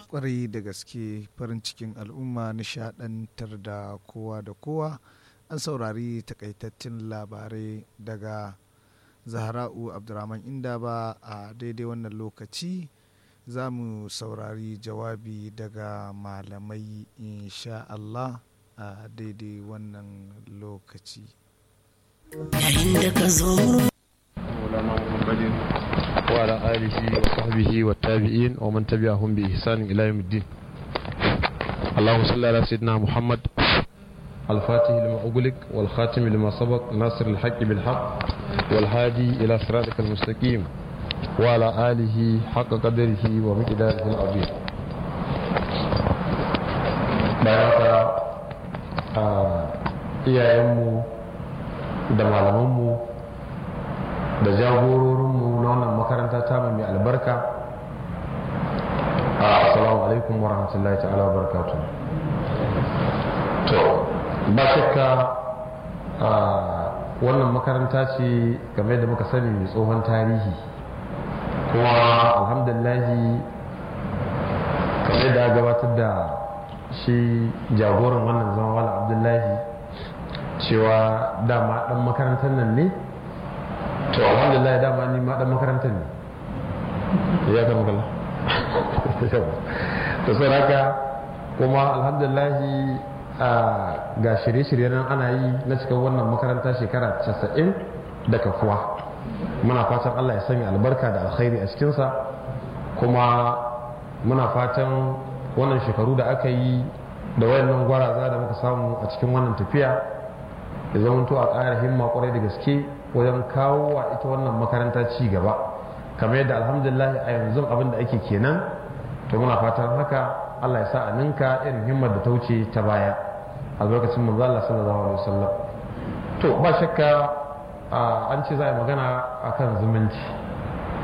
kwarai da gaske farin cikin al'umma nishadantar da kowa da kowa an saurari takaitattun labarai daga zahra'u abdurrahman inda ba a daidai wannan lokaci za mu saurari jawabi daga malamai insha Allah a daidai wannan lokaci yayin da ka zo مولانا محمد وعلى آله وصحبه والتابعين ومن تبعهم بإحسان إلى يوم الدين اللهم صل على سيدنا محمد الفاتح لما أغلق والخاتم لما سبق ناصر الحق بالحق والهادي إلى صراطك المستقيم وعلى آله حق قدره ومقداره العظيم بارك iyayenmu da malamanmu da jagororinmu na wannan makaranta ta mai albarka assalamu alaikum wa rahmatullahi ta'ala wa barakatu to ba shakka wannan makaranta ce game da muka sani mai tsohon tarihi kuma alhamdulillahi kamar da gabatar da shi jagoran wannan zama wala abdullahi cewa dama dan makarantar nan ne to alhamdulillah dama ni ma dan makarantar ne ya kan kala to sai haka kuma alhamdulillah ga shirye-shirye nan ana yi na cikin wannan makaranta shekara 90 da kafuwa muna fatan Allah ya sanya albarka da alkhairi a cikinsa kuma muna fatan wannan shekaru da aka yi da wayannan gwaraza da muka samu a cikin wannan tafiya ya zama to a ƙara himma kwarai da gaske wajen kawo wa ita wannan makaranta ci gaba kamar yadda alhamdulillah a yanzu abin da ake kenan to muna fatan haka Allah ya sa a ninka irin himmar da ta wuce ta baya a lokacin manzo Allah sallallahu alaihi wasallam to ba shakka an ce za a yi magana akan zumunci